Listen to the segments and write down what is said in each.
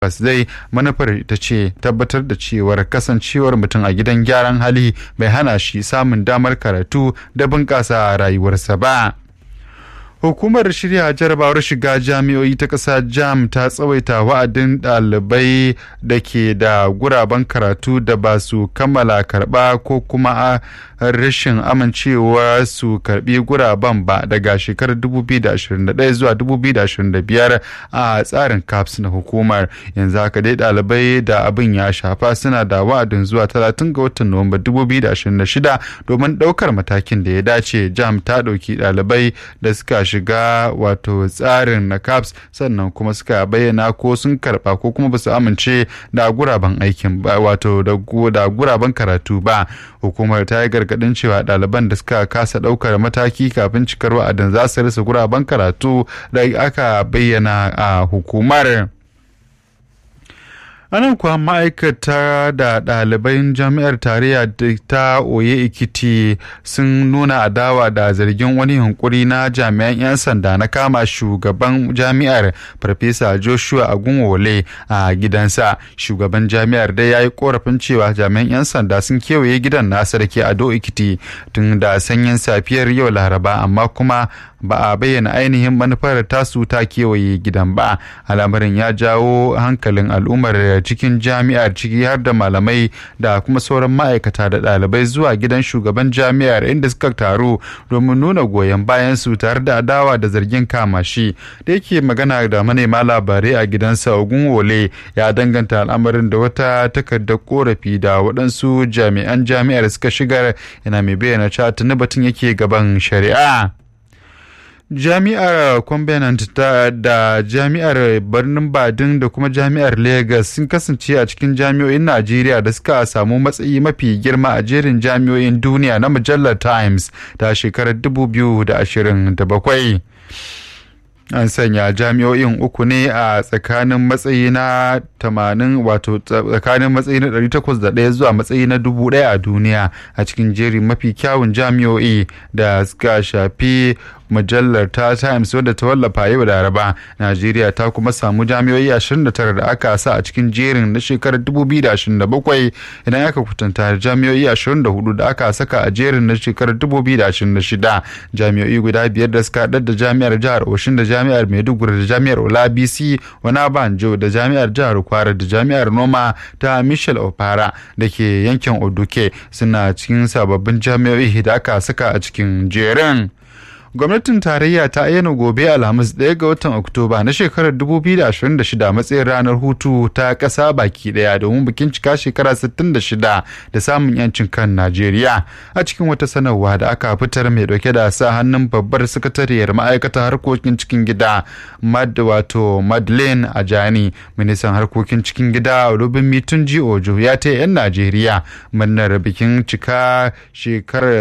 zai manufar ita ce tabbatar da cewar kasancewar mutum a gidan gyaran hali bai hana shi samun damar karatu da bunƙasa rayuwarsa ba. Hukumar shirya jarabawar shiga jami'o'i ta ƙasa jam ta tsawaita wa'adin ɗalibai da ke da guraben karatu da ba su kammala karɓa ko kuma rashin amincewa su karɓi guraben ba daga shekarar 2021 zuwa 2025 a tsarin caps na hukumar yanzu haka dai ɗalibai da abin ya shafa suna da wa'adin zuwa 30 ga watan nuwamba 2026 domin ɗaukar matakin da ya dace jam ta ɗauki ɗalibai da suka shiga wato tsarin na caps sannan kuma suka bayyana ko sun karba ko kuma basu amince da guraben aikin ba wato da guraben karatu ba hukumar ta yi gargadin cewa ɗaliban da suka kasa ɗaukar mataki kafin cikar wa'adin za su rasa guraben karatu da aka bayyana a hukumar. anan kuwa ma'aikata da ɗaliban jami'ar tarayya ta oye ikiti sun nuna adawa da zargin wani hunkuri na jami'an 'yan sanda na kama shugaban jami'ar farfesa joshua agunwole a gidansa shugaban jami'ar dai ya yi korafin cewa jami'an 'yan sanda sun kewaye gidan nasa da ke ado ikiti tun da sanyin safiyar yau laraba amma kuma ba a bayyana ainihin manufar tasu ta kewaye gidan ba al'amarin ya jawo hankalin al'ummar cikin jami'ar ciki har da malamai da kuma sauran ma'aikata da ɗalibai zuwa gidan shugaban jami'ar inda suka taru domin nuna goyon bayan su tare da adawa da zargin kama shi da yake magana da manema labarai a gidansa ogun wole ya danganta al'amarin da wata takardar korafi da waɗansu jami'an jami'ar suka shigar yana mai bayyana cewa tuni batun yake gaban shari'a jami'ar covenant da jami'ar birnin badin da kuma jami'ar lagos sun kasance a cikin jami'o'in najeriya da suka samu matsayi mafi girma a jerin jami'o'in duniya na mujallar times ta shekarar 2027 an sanya jami'o'in uku ne a tsakanin matsayi na 80 wato tsakanin matsayi na 801 zuwa matsayi na 1000 a duniya a cikin jerin mafi kyawun jami'o'i da suka shafi mujallar ta times wadda ta wallafa yau laraba najeriya ta kuma samu jami'o'i 29 da aka sa a cikin jerin na shekarar 2027 idan aka kwatanta jami'o'i 24 da aka saka a jerin na shekarar 2026 jami'o'i guda biyar da suka haɗar da jami'ar jihar oshin da jami'ar maiduguri da jami'ar olabisi wanabanjo da jami'ar jihar kwara da jami'ar noma ta michel opara da ke yankin oduke suna cikin sababbin jami'o'i da aka saka a cikin jerin gwamnatin tarayya ta ayyana gobe alhamis ɗaya ga watan oktoba na shekarar 2026 matsayin ranar hutu ta ƙasa baki ɗaya domin bikin cika shekara 66 da samun yancin kan najeriya a cikin wata sanarwa da aka fitar mai ɗauke da sa hannun babbar sakatariyar ma'aikatar harkokin cikin gida mad wato madeleine ajani ministan harkokin cikin gida rubin mitunji ojo ya ta 'yan najeriya murnar bikin cika shekarar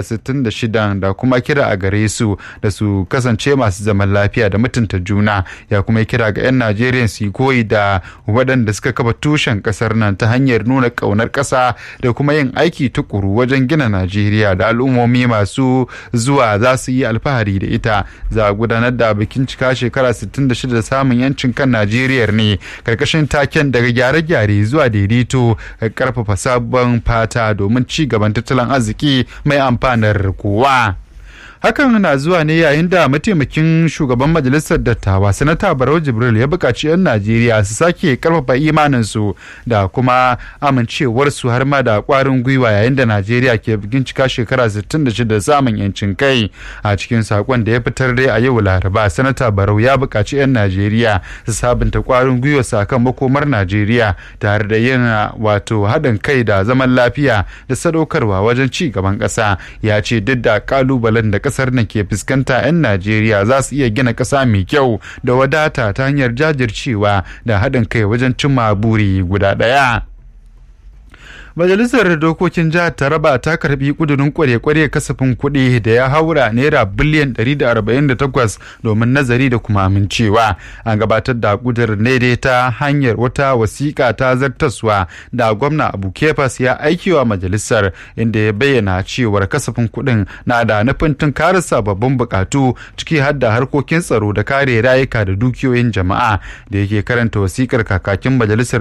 66 da kuma kira a gare su da su kasance masu zaman lafiya da mutunta juna ya kuma kira ga 'yan najeriya su yi koyi da waɗanda suka kafa tushen ƙasar nan ta hanyar nuna ƙaunar ƙasa da kuma yin aiki tukuru wajen gina najeriya da al'ummomi masu zuwa za su yi alfahari da ita za a gudanar da bikin cika shekara 66 da samun yancin kan najeriya ne karkashin taken daga gyare-gyare zuwa daidaito karfafa sabon fata domin ci gaban tattalin arziki mai amfanar kowa. hakan na zuwa ne yayin da mataimakin shugaban majalisar dattawa sanata barau jibril ya buƙaci 'yan najeriya su sake karfafa imaninsu da kuma amincewarsu har ma da ƙwarin gwiwa yayin da najeriya ke bikin cika shekara 66 da samun yancin kai a cikin saƙon da ya fitar dai a yau laraba sanata barau ya buƙaci 'yan najeriya su sabunta ƙwarin gwiwa sakan makomar najeriya tare da yin wato haɗin kai da zaman lafiya da sadaukarwa wajen ci gaban ƙasa ya ce duk da ƙalubalen da kasar nan ke fuskanta 'yan Najeriya za su iya gina ƙasa mai kyau da wadata ta hanyar jajircewa da haɗin kai wajen cimma buri guda ɗaya. Majalisar Dokokin Jihar Taraba ta karbi kudurin kware-kware kasafin kuɗi da ya haura naira biliyan 148 domin nazari da kuma amincewa. An gabatar da kudurin ne dai ta hanyar wata wasiƙa ta zartaswa da gwamna Abu Kefas ya aikiwa majalisar inda ya bayyana cewar kasafin kuɗin na da nufin tunkarar sababbin bukatu ciki har da harkokin tsaro da kare rayuka da dukiyoyin jama'a da yake karanta wasiƙar kakakin majalisar